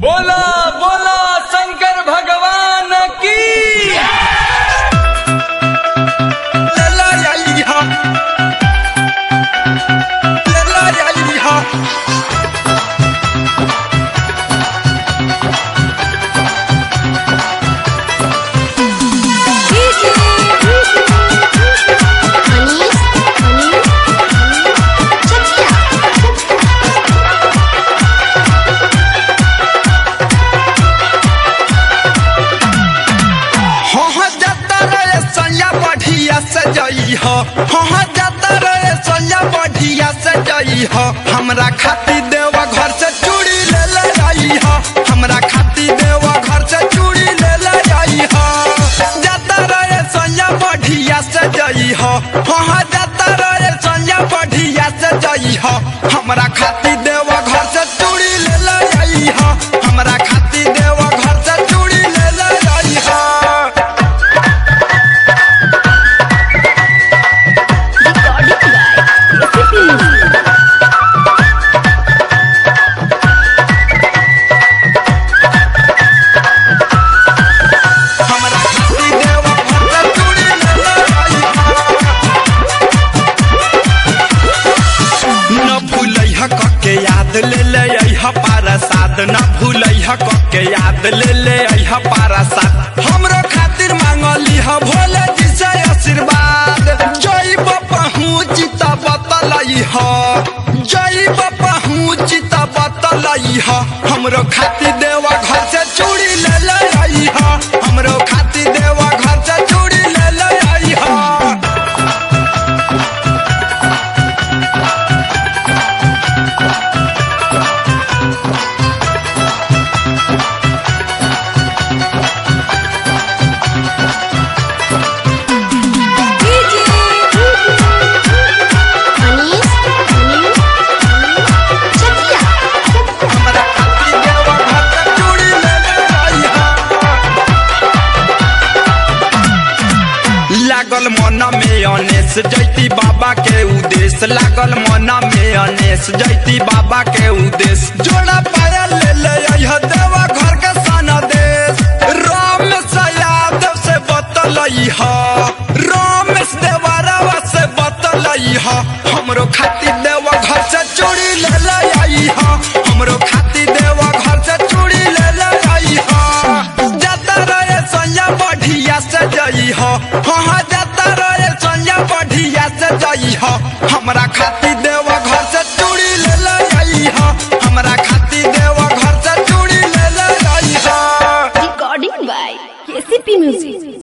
बोला बोला शंकर भगवान की लला जाई हा लला जाई हा Anis, Anis, Chakia. हाँ हाँ जाता रे सैया बढ़िया से जई हो हाँ हाँ जाता रे सैया बढ़िया से जई हो हमरा खाती देवा घर से चूड़ी ले ले आई हो हमरा खाती देवा घर से चूड़ी ले ले आई हो जाता रे सैया बढ़िया से जई हो हाँ हाँ जाता रे सैया बढ़िया से जई हो हमरा खाती देवा घर से चूड़ी ले ले आई हो हमरा खाती देवा घर से चूड़ी ले ले आई हो Recording by Recipe Music. हमरा खाती देवा घर से चूड़ी ले ले आई न भूलैह कके याद ले ले अइह पारसाद न भूलैह कके याद ले ले अइह पारसाद हमरो खातिर मांगली ह भोले जी से आशीर्वाद जय पहुँच त बतलई ह जय पहुँच त बतलई ह हमरो खातिर देवा घर से चूड़ी ले ले आई ह हमरो खातिर देवा घर से चूड़ी ले ले आई ह Anis, Anis, Chakia. हमरा खाती देवा घर से चूड़ी ले ले आई हा। लागल मन में अनेस जैती बाबा के उद्देश्य लागल मन में अनेस जैती बाबा के उद्देश्य जोड़ा पाया ले ले अइह देवा घर के सन देश रामेश यादव से बतलई ह रामेश देवरवा से बतलई ह हमरो खातिर देवा घर से चूड़ी ले ले आई ह हमरो खातिर देवा घर से चूड़ी ले ले आई ह जाता रहे सैया बढ़िया से जई हो हाँ हाँ जाता रहे सैया बढ़िया से जई हो हमरा खातिर देवा घर से चूड़ी ले ले आई हो हमरा खातिर देवा घर से चूड़ी ले ले आई हो Recording by Recipe Music.